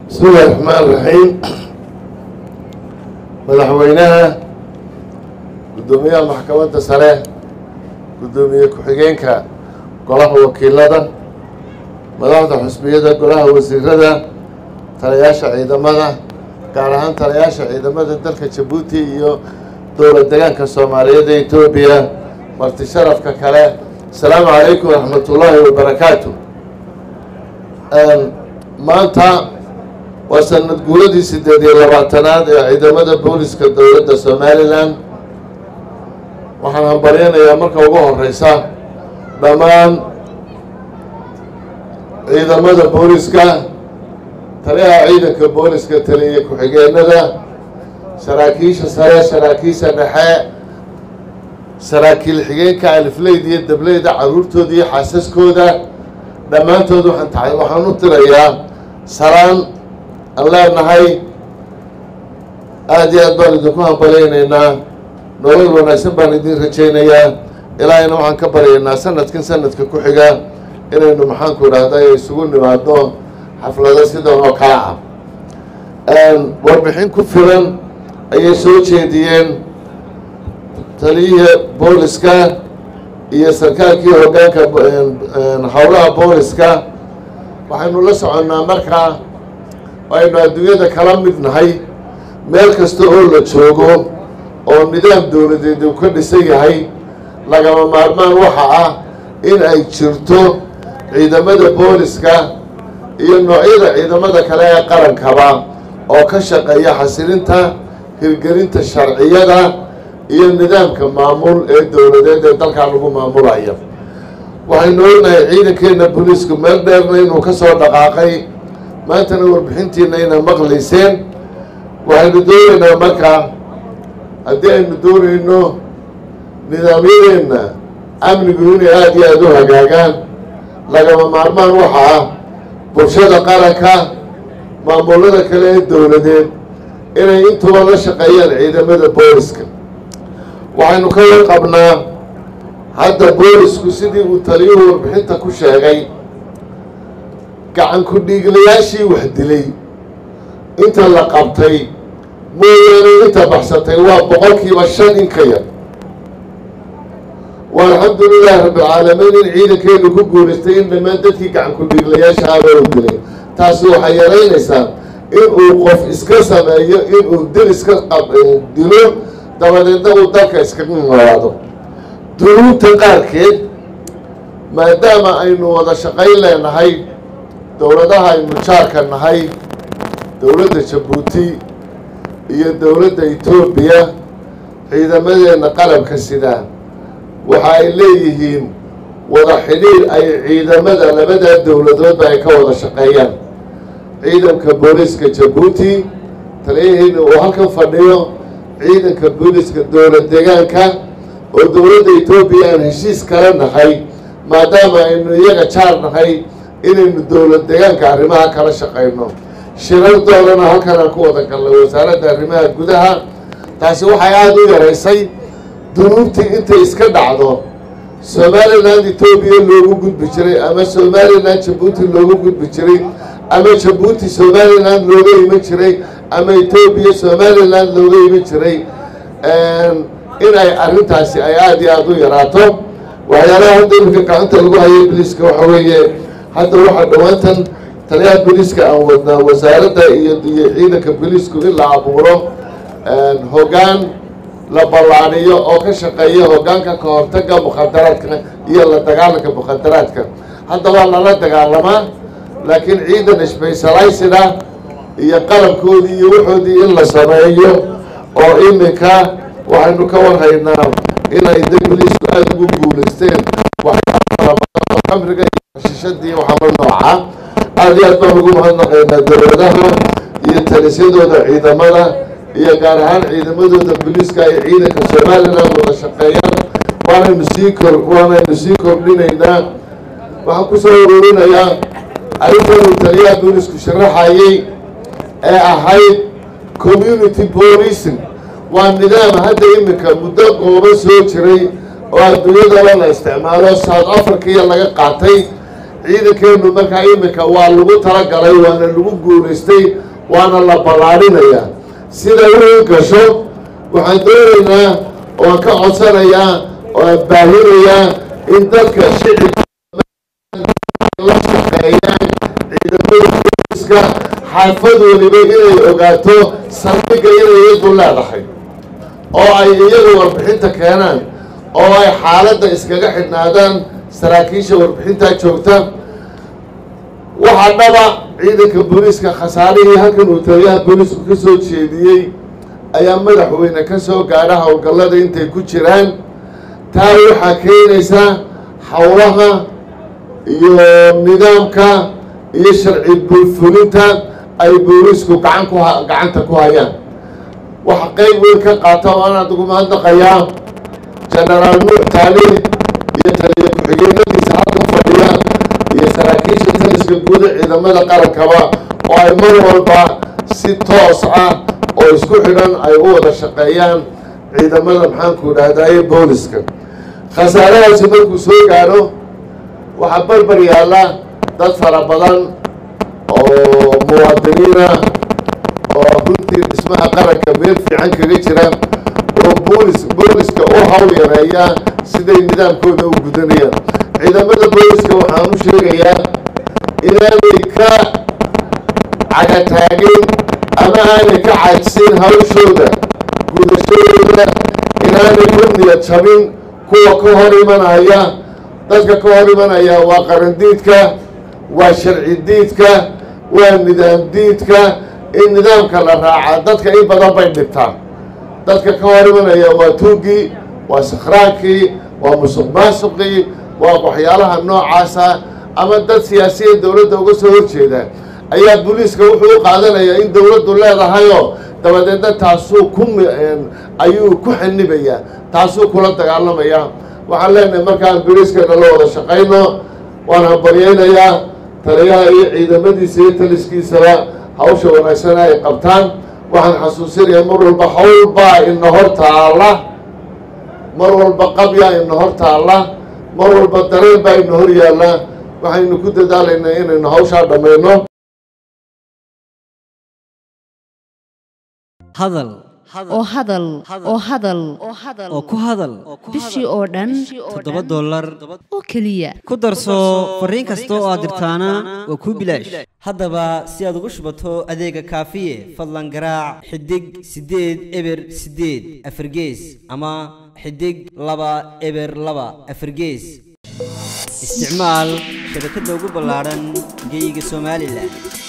bismi illahi raxmaan raxiim madaxweynaha guddoomiyaha maxkamadda sare guddoomiye ku-xigeenka golaha wakiilada madaxda xusbiyada golaha wasiirada talayaasha ciidamada gaar ahaan talayaasha ciidamada dalka jabuuti iyo dowlad degaanka soomaaliyeed ee etoobiya marti sharafka kale asalaamu calaykum waraxmat ullaahi wabarakaatu maanta waa sanad guuradii siddeed iyo labaatanaad ee ciidamada booliska dowladda somalilan waxaan hambaryanayaa marka ugu horeysa dhammaan ciidamada booliska taliyaha ciidanka booliska taliya ku-xigeenada saraakiisha sare saraakiisha dhexe saraakiil xigeenka alifleyda iyo dableyda caruurtooda iyo xaasaskooda dhammaantood waxaan tahay waxaan u tirayaa salaan aan leenahay aada iyo aad baan idinku hambalaynaynaa nolol wanaagsan baan idin rajaynayaa ilaahayna waxaan ka baryaynaa sanadkan sanadka ku xiga inaynu maxaanku idhahda isugu nimaadno xaflado sidan oo kale ah warbixin ku filan ayay soo jeediyeen taliyihi booliska iyo sarkaalkii hoggaanka howlaha booliska waxaynu la soconnaa markaa aynu adduunyada kala mid nahay meel kasta oo la joogo oo nidaam dowladeed uu ka dhisan yahay lagama maarmaan waxa ah in ay jirto ciidamada booliska iyo noocyada ciidamada kale ee qarankaba oo ka shaqeeya xasilinta hirgelinta sharciyada iyo nidaamka maamul ee dowladeed ee dalkaa lagu maamulaya waxaynu ognahay ciidankeena booliisku meel dheerna inuu ka soo dhaqaaqay maantana warbixintiina ina maqlayseen waxaynu doonaynaa markaa haddii aynu doonayno nidaamyadeenna amnigu inay aada iyo aada u hagaagaan lagama maarmaan waxa ah bulshada qaranka maamulada kale ee dowladeed inay intuba la shaqeeyaan ciidamada booliska waxaynu ka warqabnaa hadda boolisku sidii uu taliyuhu warbixinta ku sheegay gacan ku-dhiiglayaashii wax dilay inta la qabtay mooyaane inta baxsatay waa boqolkiiba shan in ka yar waa alxamdulilaahi rabbilcaalamiin in ciidankeenu ku guulaystay in dhammaan dadkii gacan ku-dhiiglayaasha aba u dilay taasi waxay yaraynaysaa in uu qof iska sameeyo inuu dil iska dilo dabadeedna uu dalka iskaga noolaado dunuubta qaarkeed maadaama aynu wada shaqayn leenahay dowladaha aynu jaarka nahay dowladda jabuuti iyo dowladda etoobiya ciidamadeenna qalabka sida waxa ay leeyihiin wada xidhiir ay ciidamada labadaa dowladoodba ay ka wada shaqeeyaan ciidanka booliska jabuuti taliyahiina uu halkan fadhiyo ciidanka booliska dowlad deegaanka oo dowladda etoobiya aan heshiis kala nahay maadaama aynu iyaga jaar nahay inaynu dowlad deegaanka arrimaha kala shaqayno shirardoodana halkan aan ku wada galnay wasaaradda arrimaha gudaha taasi waxay aada u yaraysay dunuubtii intay iska dhacdo somaliland etoobiya loogu gudbi jiray ama somaliland jabuuti loogu gudbi jiray ama jabuuti somaliland looga iman jiray ama etoobiya somaliland looga iman jiray in ay arrintaasi ay aada iyo aada u yaraato waxyaalaha hadda iminka gacanta lagu hayay boliiska waxa weeye hadda waxaa dhowaantan taliyaha boliiska aan wadnaa wasaaradda iyo iyo ciidanka boliisku in la abuuro hoggaan la ballaaniyo oo ka shaqeeya hoggaanka ka hortaga mukhadaraadka iyo la dagaalanka mukhadaraadka hadda waa lala dagaalamaa laakiin ciidan specialized ah iyo qalabkoodii iyo waxoodii in la sameeyo oo iminka waxaynu ka warhaynaa inay da boliisku aada ugu guulaysteen xamriga iyo shishadii waxaala nooca aada iyo aad baan ugu mahadnaqaynaa dowladaha iyo talisyadooda ciidamada iyo gaar ahaan ciidamadooda boliiska ay ciidanka somaliland wada shaqeeyaan waanaynu sii kor waanaynu sii kordhinaynaa waxaan kusoo ururinayaa arrintan uu taliyaha boliisku sharaxayay ee ahayd community policing waa nidaam hadda iminka muddo qooban soo jiray oo adduunyadaba la isticmaalo south africa iyo laga qaatay ciidankeenu markaa iminka waa lagu talagalay waana lagu guulaystay waana la ballaadhinayaa siday u gasho waxaan doonaynaa oan ka codsanayaa oan baahinayaa in dadka shicibka la shaqeeyaan ciidamada booliska xaafad weliba inay ogaato saldhigga inay iyadu leedahay oo ay iyagu warbixinta keenaan oo ay xaaladda iskaga xidhnaadaan saraakiisha warbixintaa joogta waxaa dhaba ciidanka booliiska khasaarihii halkan uu taliyaha booliisku ka soo jeediyey ayaa madaxweyne ka soo gaadha howlgallada intay ku jiraan taa waxaa keenaysaa howlaha iyo nidaamka iyo sharci bulfulinta ay booliisku gacan ku gacanta ku hayaan waxa qeyb weyn ka qaata oo aan adigu mahadnaqayaa genaraal nuux taali iyo taliya ku-xigeenadiisa halkan fadhiya iyo saraakiisha taliska guuda ciidamada qarankaba oo ay mar walba si toos ah oo isku xidhan ay u wada shaqeeyaan ciidamada maxaanku idhaahdaye booliska khasaarahaasi markuu soo gaadho waxaa barbar yaalla dad fara badan oo muwaadiniina oo runtii dhismaha qaranka meel fiican kaga jira oo boolis booliska u hawl yareeya siday nidaamkooda u gudanayaan ciidamada booliska waxaan u sheegayaa inaanay ka cagataagin ama aanay ka cajsin hawshooda gudashadooda inaanay ku niyad jabin kuwa ka hor imanaya dadka ka hor imanaya waa qarandiidka waa sharci diidka waa nidaam diidka in nidaamka la raaca dadka in badan bay dhibtaan dadka ka hor imanaya waa tuugii waa sakhraankii waa musuq maasuqii waa waxyaalaha noocaasa ama dad siyaasiya dowladda uga soo horjeeda ayaa booliiska wuxuu u qaadanayaa in dowladdu leedahayoo dabadeedna taasuu ku ayuu ku xanibayaa taasuu kula dagaalamayaa waxaan leenahay markaan booliiskana la wada shaqayno waan hambaryaynayaa taliyaha iyo ciidamadiisa iyo taliskiisaba hawsha wanaagsan ay qabtaan waxaan xasuusinayaa mar walba howlbaa ina hor taalla mar walba qabyaa ina hor taalla mar walba dareen baa ina hor yaalla waxaynu ku dadaalaynaa inaynu hawshaa dhammayno hadal oo hadal oo hadal oo ku hadal bishii oo dhan toddoba dollar oo keliya ku darso fariin kasta oo aad dirtaana waa kuu bilaash haddaba si aad ugu shubato adeega kaafiye fadlan garaac xidig siddeed eber siddeed afargees ama xidig laba eber laba afargees isticmaal shabakadda ugu ballaadhan geeyiga somalilan